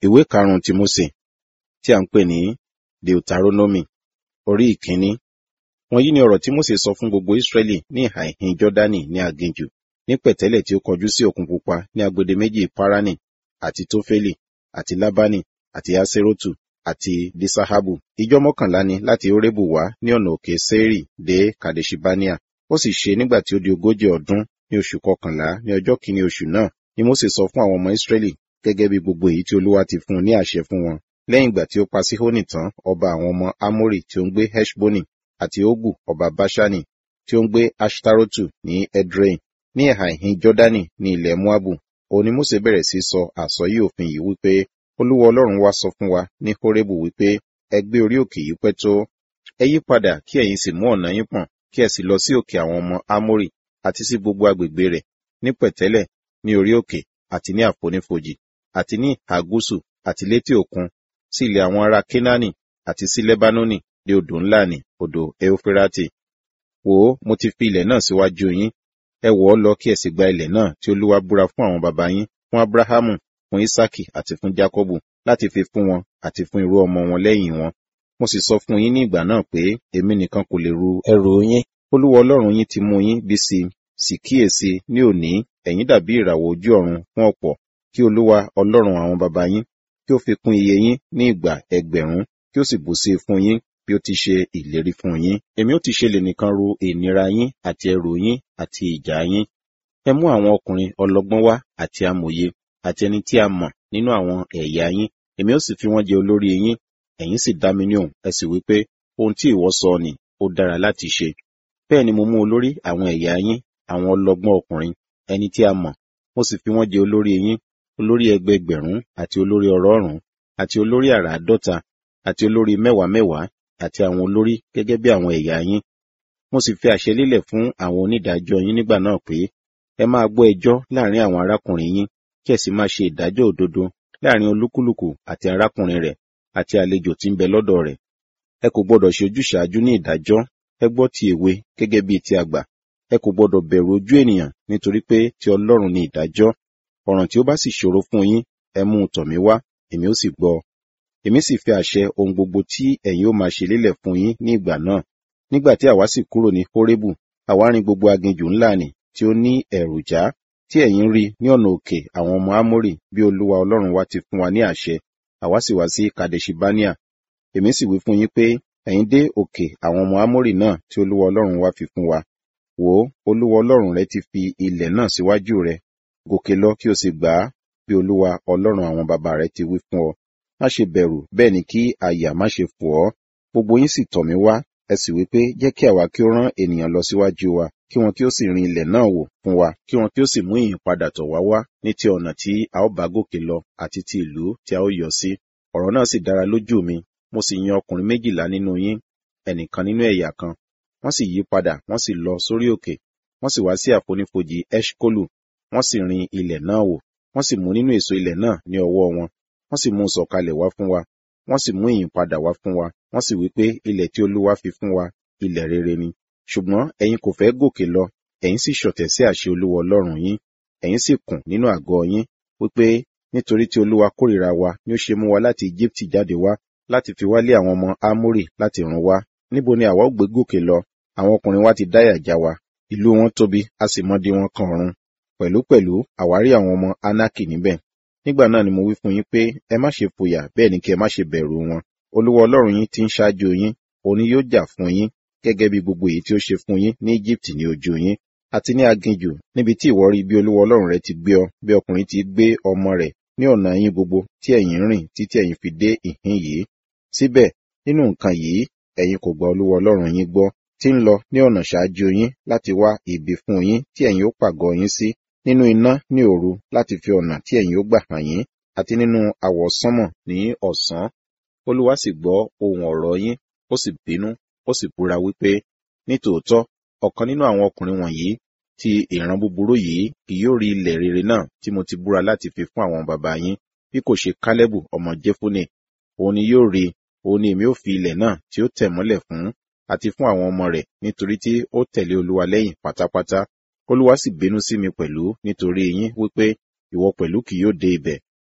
ìwé karùn-ún ti Mósè tí a ń pè ní Deuteronomy orí ìkíní. Wọ̀nyí ni ọ̀rọ̀ tí Mósè sọ fún gbogbo Ísírẹ́lì ní ìhà ìhín Jọ́dánì ní aginjù, ní pẹ̀tẹ́lẹ̀ tí ó kọjú sí Òkun Pupa ní agbede méjì Páránì àti Tófélì àti Lábánì àti Aṣerótù àti Diṣahabu. Ijọ́ mọ́kànlá ni láti Hórébù wá ní ọ̀nà òkè Séírì dé Kàdéṣibáníà. Ó sì ṣe nígbà tí ó di ogójì ọdún ní oṣù kọkànlá ní ọjọ́ kìíní oṣù náà ni Mósè sọ fún àwọn ọmọ Ísírẹ́lì gẹ́gẹ́ bí gbogbo èyí tí Olúwa ti fún un ní àṣẹ fún wọn. Lẹ́yìn ìgbà tí ó pa Síhónì tán, ọba àwọn ọmọ Ámórì tí ó ń gbé Heṣbónì àti Ógù ọba Báṣánì tí ó ń gbé Aṣtarotu ní Edrei ní ẹ̀hà ìhín Jọ́dánì ní ilẹ̀ Moabu. Òun ni Mósè bẹ̀rẹ̀ sí sọ àsọyé òfin yìí wípé Olúwa Ọlọ́run wa sọ fún wa ní Hórébù wípé ẹ gbé orí òkè yìí pẹ́ tó. Ẹ yí padà kí ẹ̀yin sì mú ọ̀nà yín pọ̀n kí ẹ sì lọ sí òkè àwọn ọmọ Ámórì àti sí gbogbo agbègbè rẹ̀ ní pẹ̀tẹ́lẹ̀ ní orí òkè àti ní àfonífojì àti ní ìhà gúúsù àti létí òkun sí ilẹ̀ àwọn ará Kénáánì àti sí Lẹ́bánónì dé odò ńlá ní odò Éuférátì. Wò ó, mo ti fi ilẹ̀ náà síwájú yín. Ẹ wọ̀ ọ́ lọ kí ẹ sì gba ilẹ̀ náà tí Olúwa búra fún àwọn baba yín, fún Ábúráhámù, fún Ísákì àti fún Jákọ́bù láti fi fún wọn àti fún irú ọmọ wọn lẹ́yìn wọn. Mo sì sọ fún yín ní ìgbà náà pé èmi nìkan kò lè ru ẹrù yín. Olúwa Ọlọ́run yín ti mú yín bí sí sì kíyèsí ní òní ẹ̀yin dàbí ìràwọ̀ ojú ọ̀run fún ọ̀pọ̀ kí Olúwa Ọlọ́run àwọn baba yín kí ó fi kún iye yín ní ìgbà ẹgbẹ̀rún kí ó sì bù sí fún yín bí ó ti ṣe ìlérí fún yín. Èmi ó ti ṣe lè nìkan ru ìnira yín àti ẹrù yín àti ìjà yín. Ẹ mú àwọn ọkùnrin ọlọ́gbọ́n wá àti amòye àti ẹni tí a mọ̀ nínú àwọn ẹ̀yà yín. Èmi ó sì fi wọ́n jẹ olórí yín. Ẹ̀yin sì dá mi ní òun, ẹ sì wí pé ohun tí ìwọ sọ ni ó dára láti ṣe. Bẹ́ẹ̀ ni mo mú olórí àwọn ẹ̀yà yín, àwọn ọlọ́gbọ́n ọkùnrin, ẹni tí a mọ̀, mo sì fi wọ́n jẹ olórí yín, olórí ẹgbẹẹgbẹ̀rún àti olórí ọ̀rọ̀ọ̀rún àti olórí àràádọ́ta àti olórí mẹ́wàá mẹ́wàá àti àwọn olórí gẹ́gẹ́ bí àwọn ẹ̀yà yín. Mo sì fi àṣẹ lélẹ̀ fún àwọn onídàájọ́ yín nígbà náà pé ẹ máa gbọ́ ẹjọ́ láàrin àwọn arákùnrin yín kí ẹ sì máa ṣe ìdájọ́ òdodo láàrin olúkúlùkù àti arákùnrin rẹ̀ àti àlejò tí ń bẹ lọ́dọ̀ rẹ̀. Ẹ kò gbọdọ̀ ṣe ojúṣàájú ní ìdájọ́, ẹ gbọ́ ti èwe gẹ́gẹ́ bí ti àgbà. Ẹ kò gbọdọ̀ bẹ̀rù ojú ènìyàn nítorí pé ti Ọlọ́run ni ìdájọ́. Ọ̀ràn tí ó bá sì ṣòro fún yín, ẹ mú un tọ̀ mí wá, èmi ó sì gbọ́. Èmi sì fi àṣẹ ohun gbogbo tí ẹ̀yin ó máa ṣe lélẹ̀ fún yín ní ìgbà náà. Nígbà tí àwa sì kúrò ní Hórébù, àwa rin gbogbo aginjù ńlá nì tí ó ní ẹ̀rù já, tí ẹ̀yin rí ní ọ̀nà òkè àwọn ọmọ Ámórì bí Olúwa Ọlọ́run wa ti fún wa ní àṣẹ. Àwa sì wá sí Kàdéṣibáníà. Èmi sì wí fún yín pé ẹ̀yin dé òkè àwọn ọmọ Ámórì náà tí Olúwa Ọlọ́run wa fi fún wa. Wò ó, Olúwa Ọlọ́run rẹ ti fi ilẹ̀ náà síwájú rẹ. Gòkè lọ kí o sì gbà á bí Olúwa Ọlọ́run àwọn baba rẹ ti wí fún ọ. Má ṣe bẹ̀rù, bẹ́ẹ̀ ni kí àyà má ṣe fò ọ́. Gbogbo yín sì tọ̀ mí wá, ẹ sì wí pé jẹ́ kí àwa kí ó rán ènìyàn lọ síwájú wa, kí wọn kí ó sì rin ilẹ̀ náà wò fún wa, kí wọn kí ó sì mú ìyìn padà tọ̀ wá wá ní ti ọ̀nà tí a ó bá gòkè lọ àti ti ìlú tí a ó yọ sí. Ọ̀rọ̀ náà sì dára lójú mi, mo sì yan ọkùnrin méjìlá nínú yín, ẹnìkan nínú ẹ̀yà kan. Wọ́n sì yí padà, wọ́n sì lọ sórí òkè, wọ́n sì wá sí àfonífojì Eṣkolu, wọ́n sì rin ilẹ̀ náà wò, wọ́n sì mú nínú èso ilẹ̀ náà ní ọwọ́ wọn, wọ́n sì mú un sọ̀kalẹ̀ wá fún wa, wọ́n sì mú ìyìn padà wá fún wa, wọ́n sì wí pé ilẹ̀ tí Olúwa fi fún wa, ilẹ̀ rere ni. Ṣùgbọ́n ẹ̀yin kò fẹ́ gòkè lọ, ẹ̀yin sì ṣọ̀tẹ̀ sí àṣẹ Olúwa Ọlọ́run yín, ẹ̀yin sì kùn nínú àgọ́ yín, wípé nítorí tí Olúwa kórìíra wa ni ó ṣe mú wa láti Égíptì jáde wá, láti fi wá lé àwọn ọmọ Ámórì láti run wá. Níbo ni àwa ó gbé gòkè lọ? Àwọn ọkùnrin wa ti dáyà já wa, ìlú wọn tóbi, a sì mọdí wọn kan ọ̀run. Pẹ̀lúpẹ̀lú àwárí àwọn ọmọ Ánákì níbẹ̀. Nígbà náà ni mo wí fún yín pé ẹ má ṣe fòyà bẹ́ẹ̀ ni kí ẹ má ṣe bẹ̀rù wọn. Olúwa Ọlọ́run yín ti ń ṣáájú yín, òun ni yóò jà fún yín, gẹ́gẹ́ bí gbogbo èyí tí ó ṣe fún yín ní Íjíbítì ní ojú yín, àti ní aginjù, níbi tí ìwọ rí bí Olúwa Ọlọ́run rẹ ti gbé ọ, bí ọkùnrin ti gbé ọmọ rẹ̀ ní ọ̀nà yín gbogbo tí ẹ̀yin rìn títí ẹ̀yin fi dé ìhín yìí. Síbẹ̀, nínú nǹkan yìí, ẹ̀yin kò gba Olúwa Ọlọ́run yín gbọ́, tí ń lọ ní ọ̀nà ṣáájú yín láti wá ibi fún yín tí ẹ̀yin ó pàgọ́ yín sí, nínú iná ní òru láti fi ọ̀nà tí ẹ̀yin ó gbà hàn yín, àti nínú àwọsánmọ̀ ní ọ̀sán. Olúwa sì gbọ́ ohùn ọ̀rọ̀ yín, ó sì bínú, ó sì búra wípé, nítòótọ́, ọ̀kan nínú àwọn ọkùnrin wọ̀nyí ti ìran búburú yìí kì yóò rí ilẹ̀ rere náà tí mo ti búra láti fi fún àwọn baba yín, bí kò ṣe Kálẹ́bù ọmọ Jefune. Òun ni yóò rí, òun ni èmi ó fi ilẹ̀ náà tí ó tẹ̀ mọ́lẹ̀ fún, àti fún àwọn ọmọ rẹ̀ nítorí tí ó tẹ̀lé Olúwa lẹ́yìn pátápátá. Olúwa sì bínú sí mi pẹ̀lú nítorí yín wípé ìwọ pẹ̀lú kì yóò dé ibẹ̀.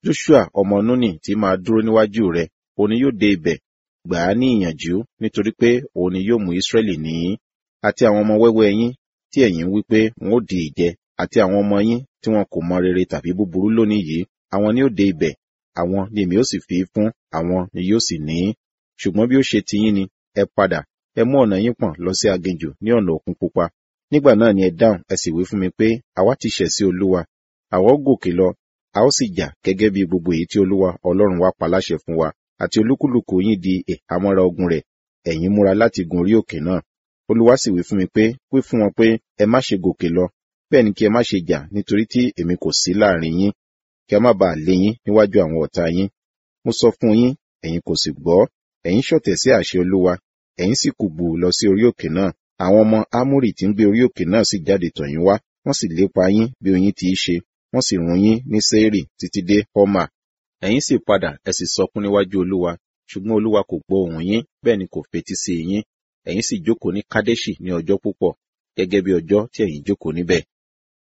joshua ọmọ nuni tí máa dúró níwájú rẹ òun ni yóò dé ibẹ̀ gbà á ní ìyànjú nítorí pé òun ni yóò mú israẹli ní àti àwọn ọmọ wẹ́wẹ́ yín tí ẹ̀yin wí pé wọn ó di ìjẹ àti àwọn ọmọ yín tí wọn kò mọ rere tàbí búburú lónìí yìí àwọn ni ó dé ibẹ̀ àwọn ni èmi ó sì fi fún àwọn ni yóò sì ní ṣùgbọ́n bí ó ṣe tiyín ni ẹ padà ẹ mú ọ̀nà yín pọ̀n lọ sí aginjù ní ọ̀nà òkun pupa nígbà náà ni ẹ dáhùn ẹ sì wí fún mi pé àwa ti ṣẹ̀ sí olúwa àwa ó gòkè lọ a ó sì jà gẹ́gẹ́ bí gbogbo èyí tí olúwa ọlọ́run wa pa láṣẹ fún wa àti olúkúlùkù yín di ìhámọ́ra ogun rẹ̀ ẹ̀yin múra láti gun orí òkè náà olúwa sì wí fún mi pé wí fún wọn pé ẹ má ṣe gòkè lọ bẹ́ẹ̀ ni kí ẹ má ṣe jà nítorí tí èmi kò sí láàrin yín kí a má bàa lé yín níwájú àwọn ọ̀tá yín mo sọ fún yín ẹ̀yin kò sì gbọ́ ẹ̀yin ṣọ̀tẹ̀ sí àṣẹ olúwa ẹ̀yin sì kùgbù lọ sí orí òkè náà àwọn ọmọ ámúrì tí ń gbé orí òkè náà sì jáde tọ̀ yín wá wọ́n sì lépa yín bí oyin ti í ṣe wọ́n sì run yín ní sẹ́ẹ̀rì títí dé họ́mà ẹ̀yin sì padà ẹ sì sọkún níwájú olúwa ṣùgbọ́n olúwa kò gbọ́ ohùn yín bẹ́ẹ̀ ni kò fetí sí yín ẹ̀yin sì jókòó ní kádẹ́ṣì ní ọjọ́ púpọ̀ gẹ́gẹ́ bí ọjọ́ tí ẹ̀yin jókòó níbẹ̀